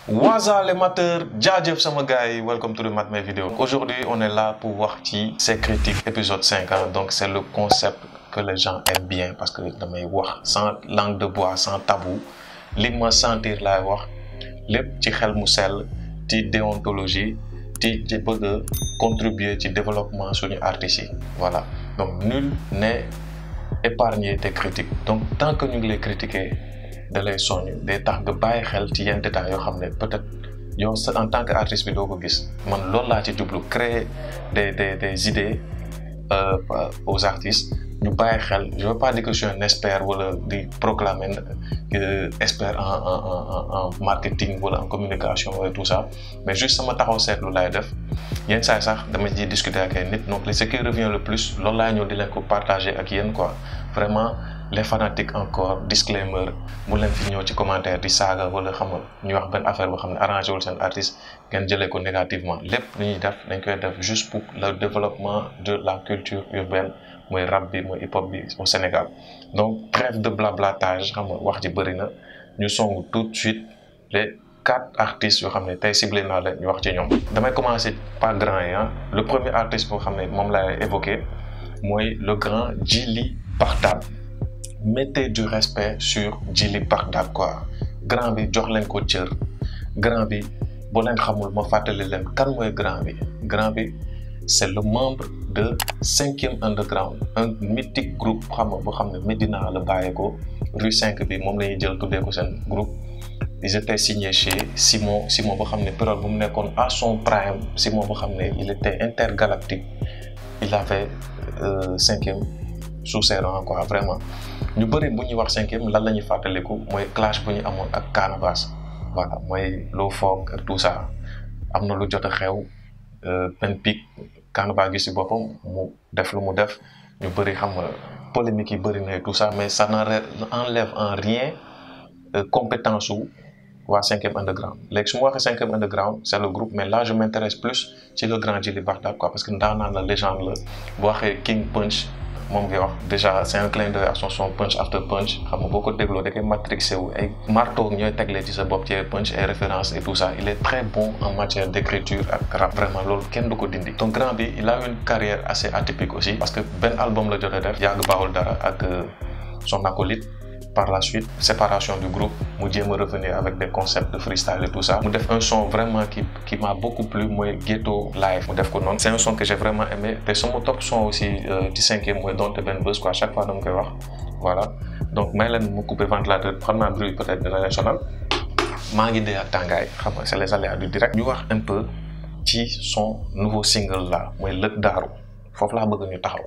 Waza les mateurs, jaajëf sama gars yi, welcome to the Mat My Video. Aujourd'hui, on est là pour voir ci C'est critique épisode 5 hein. Donc c'est le concept que les gens aiment bien parce que damay wax sans langue de bois, sans tabou. Li ma sentir laay wax lépp ci xel mu sell, ci déontologie, ci ci bëgg a contribuer ci développement suñu artistes yi. Voilà. Donc nul n'est épargné des critiques. Donc tant que ñu ngi lay critiquer da lay soññ day tax nga bàyyi xel ci yenn détails yoo xam ne peut-être yow en tant que artiste bi doo ko gis man loolu laa ci jublu créer des des des idées euh, aux artistes ñu bàyyi xel je veux pas dire que je suis un expert wala di proclamer euh, expert en en en en marketing wala en communication wala tout ça mais juste sama taxaw seetlu laay def yenn saa sax dama ciy discuter ak ay nit donc ce qui revient le plus loolu laay ñëw di leen ko partager ak yéen quoi vraiment. les fanatiques encore disclaimer mu leen fi ñëw ci commentaire di saaga wala xam nga ñu wax benn affaire boo xam ne arrangé wul seen artiste ngeen jëlee ko négativement lépp lu ñuy def dañ koy def juste pour le développement de la culture urbaine mooy rap bi mooy hip hop bi au Sénégal donc trêve de blablatage xam nga wax ji bëri na ñu song tout de suite les quatre artistes yoo xam ne tey ciblé naa leen ñu wax ci ñoom. damay commencer par grand yi ah le premier artiste boo xam ne moom laay évoqué mooy le grand Djily Barda. mettez du respect sur Djily Barda quoi grand bi jox leen ko cër grand bi boo leen xamul ma fàttali leen kan mooy grand bi grand bi c'est le membre de cinquième underground un mythique groupe xam nga boo xam ne Médina la bàyyeekoo rue 5 bi moom la ñuy jël tuddee ko seen groupe ils étaient signés chez Simon Simon boo xam ne période bu mu nekkoon à son prime Simon boo xam ne il était intergalactique il avait euh, cinquième sous ses rangs quoi vraiment ñu bëri bu ñuy wax cinquième lan la ñuy fàttaliku mooy clash bu ñu amoon ak Canabasse voilà mooy loo foog ak tout ça am na lu jot a xew benn pic Canabasse gi si boppam mu def lu mu def ñu bëri xam nga polémique yi bëri na tout ça mais ça n'enlève en rien compétence su waa cinquième underground léegi su ma waxee cinquième underground c'est le groupe mais là je m'intéresse plus ci le grand Djily Barda quoi parce que ndaanaan la légende la bu waxee King Punch moom ngay wax déjà c'est un clin d'œil à son son punch after punch xam nga boo ko dégloo da koy matrixé wu ay marteau ñooy teglee ci sa bopp ci punch ay références et tout ça il est très bon en matière d'écriture ak rap vraiment loolu kenn du ko dindi donc grand bi il a une carrière assez atypique aussi parce que benn album la jot a def yàgg baaxul dara ak son acolyte par la suite séparation du groupe mu jéem a revenir avec des concepts de freestyle et tout ça mu def un son vraiment qui qui m'a beaucoup plu mooy Ghetto Live mu def ko noonu c'est un son que j'ai vraiment aimé te sama top son aussi ci cinquième mooy donte benn buzz quoi chaque fois dama koy wax voilà donc may leen mu couper ventilateur xam naa bruit peut-être dina leen sonal maa ngi dee ak tàngaay xam nga c'est les aléas du direct ñu wax un peu ci son nouveau single là mooy Lëg Daaru foofu laa bëgg ñu taxaw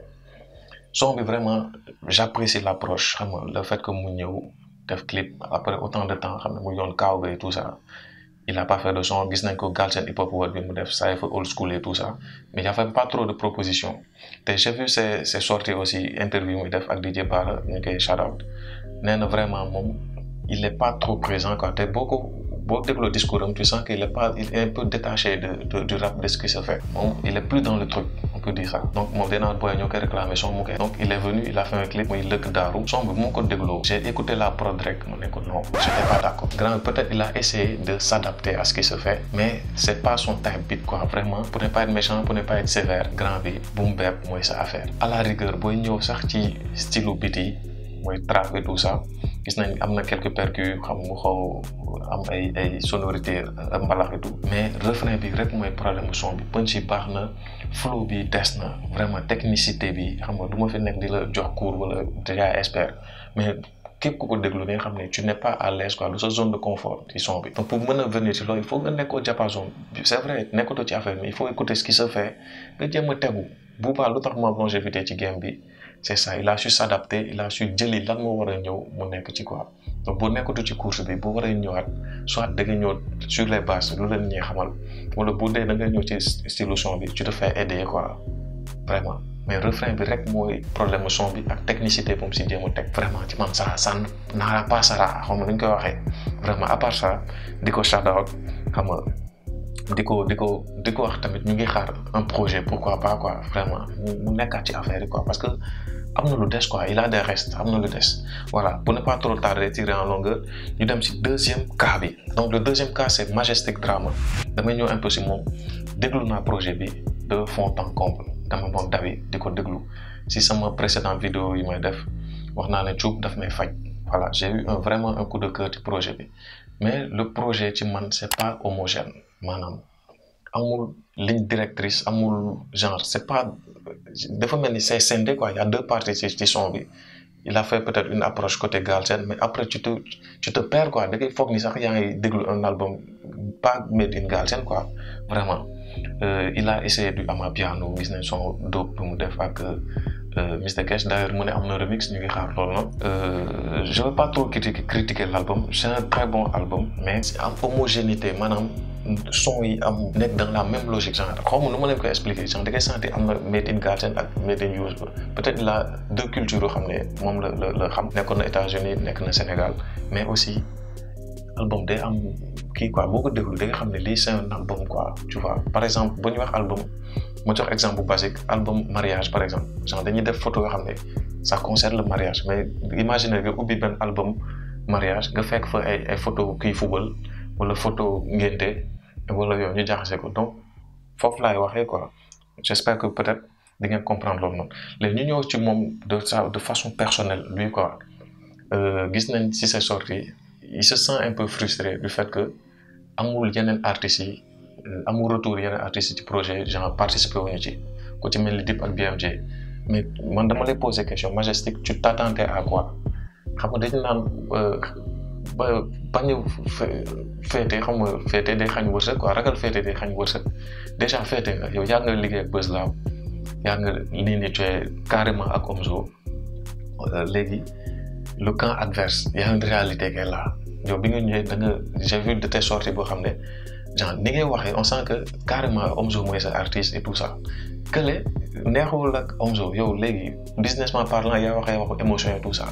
son bi vraiment j'apprécie l'approche xam nga le fait que mu ñëw def clip après autant de temps xam ne mu yoon kaaw ba et tout ça il a pas fait de son gis nañ ko Galsen Hip Hop World bi mu def cypher old school et tout ça mais y avait pas trop de propositions te j'ai vu ses ses sorties aussi interview muy def ak DJ Bara ñu koy shout out nee na vraiment moom il est pas trop présent quoi te boo ko boo dégloo discours am tu sens qu'il est pas il est un peu détaché de, de du rap de ce qui se fait moom il est plus dans le truc on peut dire ça donc moom dinaa booy ñoo koy réclamer son mu koy donc il est venu il a fait un clip muy lëkk daaru son bi moo ko dégloo j'ai écouté la prod rek mu ne ko non j'étais pas d'accord grand peut-être il a essayé de s'adapter à ce qui se fait mais c'est pas son type beat quoi vraiment pour ne pas être méchant pour ne pas être sévère grand bi boom bap mooy sa affaire à la rigueur booy ñëw sax ci style beat yi mooy trap et tout ça gis nañ am na quelques percus xam mu xaw am ay ay sonorités mbalax et tout mais refrain bi rek mooy problème son bi punch yi baax na flow bi des na vraiment technicité bi xam nga du ma fi nekk di la jox cours wala déjà expert mais képp ku ko déglu nga xam ne tu n'es pas à l'aise quoi du sa zone de confort ci son bi donc pour mën a venir ci loolu il faut nga nekkoo diapason c'est vrai nekkatoo ci affaire mais il faut écouter ce qui se fait nga jéem a tegu bu baax lu tax ma longévité ci game bi c'est ça il a su s'adapter il a su jëli lan moo war a ñëw mu nekk ci quoi donc boo nekkatu ci course bi bu waree ñëwaat soit da nga ñëw sur les bases lu leen ñuy xamal wala bu dee da nga ñëw ci style son bi tu te fais aider quoi vraiment mais refrain bi rek mooy problème son bi ak technicité bu mu si jéem a teg vraiment ci man ça ça n'ara pas sara xam nga nu ñu koy waxee vraiment à part ça di ko shout out xam nga di ko di ko di ko wax tamit ñu ngi xaar un projet pourquoi pas quoi vraiment mu nekkaat ci affaire yi quoi parce que am na lu des quoi il a des restes am na lu des voilà pour ne pas trop tarder tirer en longueur ñu dem ci deuxième cas bi donc le deuxième cas c'est Majestic Drama damay ñëw un peu ci moom déglu naa projet bi de fond en comble dama moom dawi di ko déglu ci sama précédente vidéo yi may def wax naa ne cuub daf may faj voilà j'ai eu un vraiment un coup de cœur ci projet bi mais le projet ci man c'est pas homogène maanaam amul ligne directrice amul genre c'est pas dafa mel ni c'est scindé quoi il y a deux parties ci ci son bi il a fait peut-être une approche côté Galsen mais après tu te tu te perds quoi da ngay foog ni sax yaa ngi déglu un album pas made in Galsen quoi vraiment euh, il a essayé du amapiano gis nañ son dope bu mu def ak Mr Cash d'ailleurs mu ne am na remix ñu ngi xaar loolu noonu je veux pas trop critiquer critiquer l'album c'est un très bon album mais c'est am homogénéité maanaam son yi am nekk dans la même logique genre xaw ma nu ma leen koy expliquer genre da ngay sentir am na made in Galsen ak made in US ba peut-être la deux cultures yoo xam ne moom la la la xam nekkoon na États-Unis nekk na Sénégal mais aussi album day am kii quoi boo ko déglu da nga xam ne lii c'est un album quoi tu vois par exemple bu ñu wax album ma jox exemple bu basique album mariage par exemple genre dañuy def photo yoo xam ne ça concerne le mariage mais imagine nga ubbi benn album mariage nga fekk fa ay ay photo kii football wala photo ngénte wala yow ñu jaxase ko donc foofu laay waxee quoi j'espère que peut-être di ngeen comprendre loolu noonu léegi ñu ñëw ci moom de sa de façon personnelle lui quoi gis nañ ci ses sorties il se sent un peu frustré du fait que amul yeneen artistes yi amul retour yeneen artistes yi ci projet genre participer wuñu ci ku ci mel ni Dip ak BMJ mais man dama lay poser question Majestic tu t'attendais à quoi xam nga dañu naan ba bañ a féete xam nga féete day xañ wërsëg quoi ragal féete day xañ wërsëg déjà féete nga yow yaa nga liggéey ak Buzz Lab yaa nga lii ni tu es carrément ak Omzo léegi le camp adverse y a une réalité qui est là yow bi nga ñëwee da nga j'ai vu de tes sorties boo xam ne genre ni ngay waxee on sent que carrément Omzo mooy sa artiste et tout ça kële neexul ak Omzo yow léegi businessment parlant yaa waxee waxu émotion et tout ça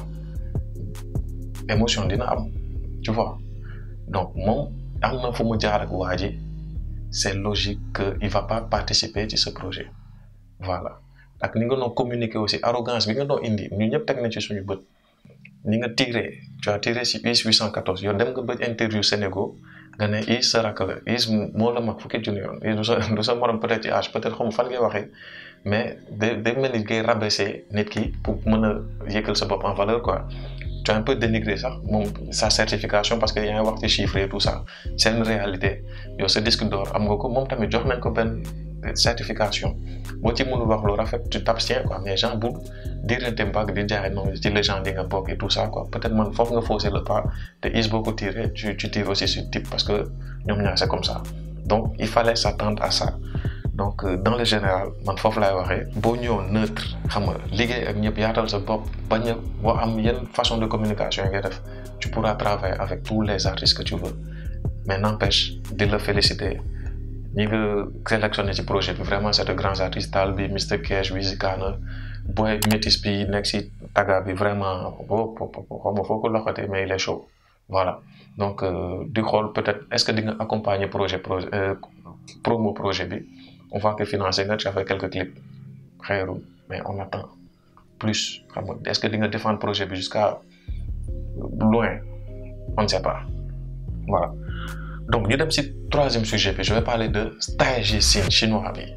émotion dina am tu vois donc moom am na fu mu jaar ak waa ji c'est logique que il va pas participer ci ce projet voilà ak ni nga doon communiquer aussi arrogance bi nga doon indi ñun ñëpp teg nañ ci suñu bët ni nga tiré tu as tiré si IS 814 yow dem nga ba interview Sénégal nga ne IS sa rakk la IS moo la mag fukki junni yoon IS du sa du sa morom peut-être ci âge peut-être xam fan ngay waxee mais day day mel ni ngay rabaisser nit ki pour mën a yëkkal sa bopp en valeur quoi tu as un peu dénigré sax moom sa certification parce que yaa ngi wax ci chiffres et tout ça c'est une réalité yow sa disque d'or am nga ko moom tamit jox nañ ko benn certification boo ci mënul wax lu rafet tu t'abstiens quoi mais genre bu diirante mbagg di jaay noonu ci légende yi nga bokk et tout ça quoi peut-être man foofu nga fausser le pas te is boo ko tiré tu tu tires aussi sur type parce que ñoom ñaar c'est comme ça donc il fallait s'attendre à ça donc dans le général man foofu laay waxee boo ñëwoon neutre xam nga liggéey ak ñëpp yaatal sa bopp bañ a boo am yenn façon de communication yi ngay def tu pourras travailler avec tous les artistes que tu veux mais n'empêche di la féliciter ñi nga sélectionné ci projet bi vraiment c'est de grands artistes Tal bi Mr Cash Wizkana boy métis bi nekk ci taga bi vraiment boo xaw ma foo ko loxatee mais il est chaud voilà donc di xool peut-être est-ce que di nga accompagner projet projet promo projet bi on voit que financé nga tu as fait quelques clips xeeru mais on attend plus xam nga est-ce que di nga défendre projet bi jusqu'à loin on ne sait pas voilà donc ñu dem ci troisième sujet bi je vais parler de Taiji Scene chinois bi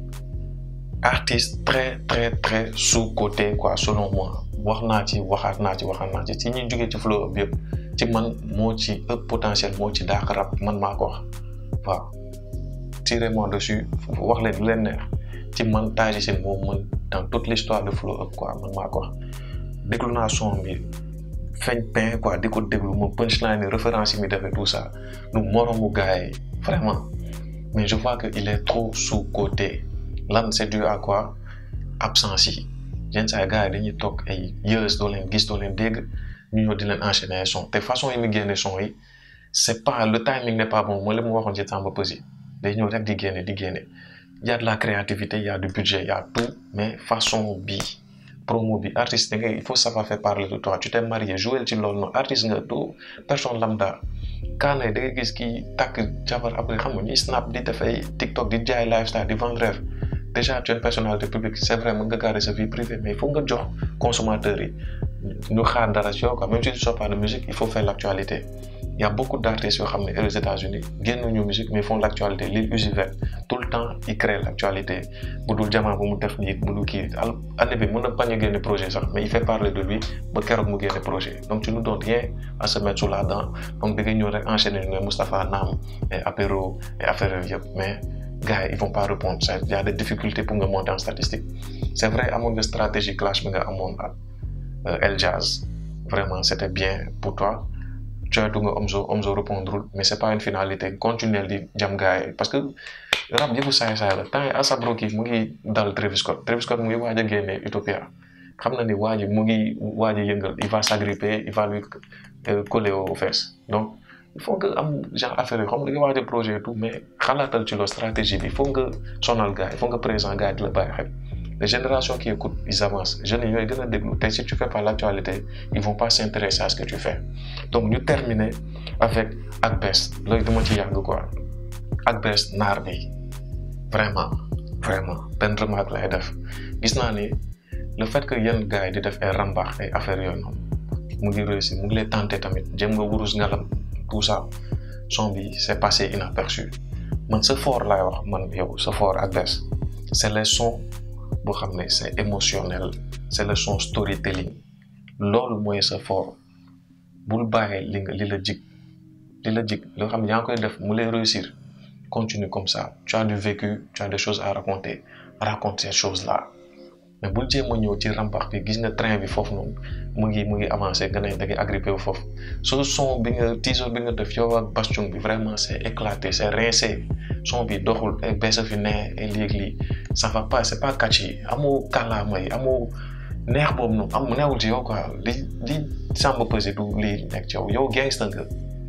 artiste très très très sous-coté quoi selon moi wax naa ci waxaat naa ci waxaat naa ci ci ñuy jógee ci flow up yëpp ci man moo ci ëpp potentiel moo ci daax rap man maa ko wax waaw tirez-moi dessus wax leen lu leen neex ci man Taiji Scene moo mën dans toute l'histoire de flow up quoi man maa ko wax déglu naa son bi feeñ pain quoi di ko déglu ma punchline référence yi mi defee tout ça nu moromu gars yi vraiment mais je vois que il est trop sous-coté lan c'est dû à quoi absence yi yenn saa gars yi dañuy toog ay years doo leen gis doo leen dégg ñu ñëw di leen enchaîner son te façon yi mu génne son yi c'est pas le timing n'est pas bon mooy li mu waxoon ci Samba Peuzzi day ñëw rek di génne di génne y a de la créativité y a du budget y a tout mais façon bi promo bi artiste da ngay il faut savoir faire parler de toi tu t'es marié jouer ci loolu noonu artiste nga doo personne lambda kaanay da ngay gis kii takk jabar après xam nga ñuy snap di def ay TikTok di jaay lifestyle di vendre rêve déjà tu es une personnalité publique c'est vrai mën nga garder sa vie privée mais il faut nga jox consommateurs yi ñu xaar dara ci yow quoi même si tu sors pas de musique il faut faire l'actualité il y a beaucoup d'artistes yoo xam ne aux États-Unis génnuñu musique mais font l'actualité Lil Uzi Vert tout le temps il crée l'actualité bu dul jamono bu mu def nii bu dul kii année bi mën na bañ a génne projet sax mais il fait parler de lui ba keroog mu génne projet donc tu nous donnes rien à se mettre sous la dent donc da ngay ñëw rek enchaîner ne Moustapha Naam et apéro et affaire yooyu yëpp mais gars yi ils vont pas répondre ça il y a des difficultés pour nga monter en statistique c'est vrai amoon nga stratégie clash bi nga amoon ak El Jazz vraiment c'était bien pour toi coytu nga Omzo Omzo répondre mais c'est pas une finalité continuer di jam gars yi parce que rap yëfu saay saay la temps yi A$AP Rocky mu ngi dal Travis Scott Travis Scott mu ngi waaj a génne Utopia xam na ni waa ji mu ngi waaj a yëngal il va s'agripper il va lui coller aux fesses donc il faut nga am genre affaire yi xam nga da nga waaj a projet et tout mais xalaatal ci loolu stratégie bi il faut nga sonal gars il faut nga présent gars yi di la bàyyi xel les générations qui écoutent ils avancent jeunes yi ñooy gën a déglu tey si tu fais pas l'actualité ils vont pas s'intéresser à ce que tu fais donc ñu terminer avec Akbess loolu dama ci yàgg quoi Akbess naar bi vraiment vraiment benn remarque lay def gis naa ni le fait que yenn gars yi di def ay rambax ay affaires yooyu noonu mu ngi réussir mu ngi lay tenter tamit jëm nga wurus ngalam tout ça son bi c'est passé inaperçu man sa fort laay wax man yow sa fort Akbess c'est les sons boo xam ne c'est émotionnel c'est le son storytelling loolu mooy sa fort bul bàyyi li nga li la jig li la jig loo xam ne yaa ngi koy def mu lay réussir continue comme ça tu as du vécu tu as des choses à raconter raconte ces choses là mais bul jéem a ñëw ci rambax bi gis nga train bi foofu noonu mu ngi mu ngi avancé nga ne da ngay agrippé wu foofu so son bi nga teaser bi nga def yow ak bastion bi vraiment c'est éclaté c'est rincé son bi doxul ay beesa fi ne ay léeg-lii ça va pas c'est pas catchy amoo kàllaama yi amoo neex boobu noonu am neewul ci yow quoi li li sàmm pesé du lii nekk ci yow yow gangster nga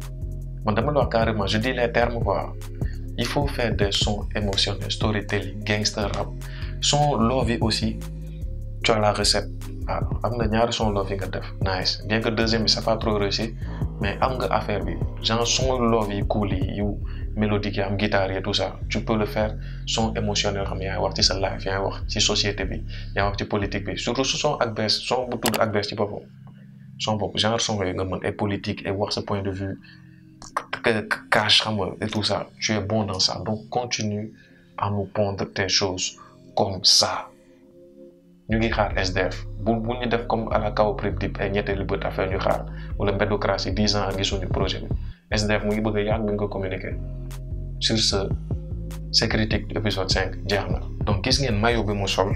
man dama la wax carrément je dis les termes quoi il faut faire des sons émotionnels storytelling gangster rap son love yi aussi tu as la recette waaw am nga ñaari son love yi nga def nice bien que deuxième bi c'est pas trop réussi mais am nga affaire bi genre son love yi cool yi yu mélodique yi am guitare yi tout ça tu peux le faire son émotionnel xam yaa ngi wax ci sa life yaa ngi wax ci société bi yaa ngi wax ci politique bi surtout su son Akbess son bu tudd Akbess ci boppam son bopp genre son yooyu nga mën ay politique et wax sa point de vue cash xam nga et tout ça tu es bon dans ça donc continue à nous pondre tes choses comme ça ñu ngi xaar SDF bu bu ñu def comme à la kaw prib dip ay ñetteelu bët affaire ñu xaar wala mbédocratie dix ans gisuñu projet bi SDF mu ngi bëgg a yàgg bi nga ko communiquer sur ce c'est critique épisode cinq jeex na donc gis ngeen maillot bi mu sol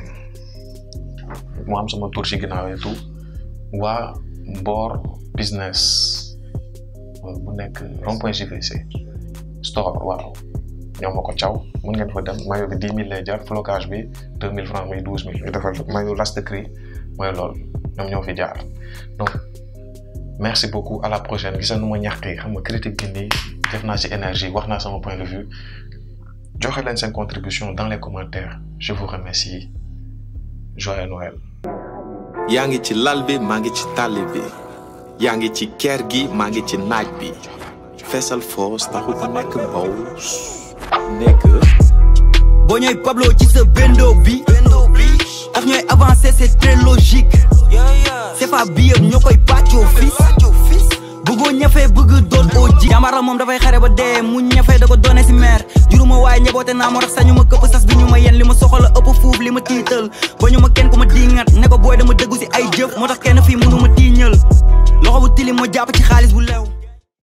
mu am sama tour ci ginnaaw et tout waa Mbor business bu nekk rond-point JVC store waaw ñoom ma ko caw mun ngeen fa dem maillot bi dix mille lay jar flocage bi deux mille francs muy douze mille ñu defal maillot last cri mooy loolu ñoom ñoo fi jaar donc merci beaucoup à la prochaine gisa nu ma ñàkkee xam nga critique gi nii def naa ci énergie wax naa sama point de vue joxe leen seen contribution dans les commentaires je vous remercie joyeux Noël yaa ngi ci lal bi maa ngi ci tàlli bi yaa ngi ci kër gi maa ngi ci naaj bi feesal foos taxul ko nekk bows nekk boo ñooy Pablo ci sa bendo bi daf ñooy avancer c'est très logique c'est pas bi yëpp ñoo koy pàccoo fis bëggoo ñafe bëgg doon oo ji jàmbara moom dafay xare ba dee mu ñafe da ko doone si meer juruma waaye ñeboote naa moo tax sañu ma këpp sas bi ñu ma yen li ma soxla ëpp fuuf li ma tiital ba ñu ma kenn ku ma diingat ne ko booy dama dëggu si ay jëf moo tax kenn fii mënu ma tiiñal loxo bu tilim ma jàpp ci xaalis bu lew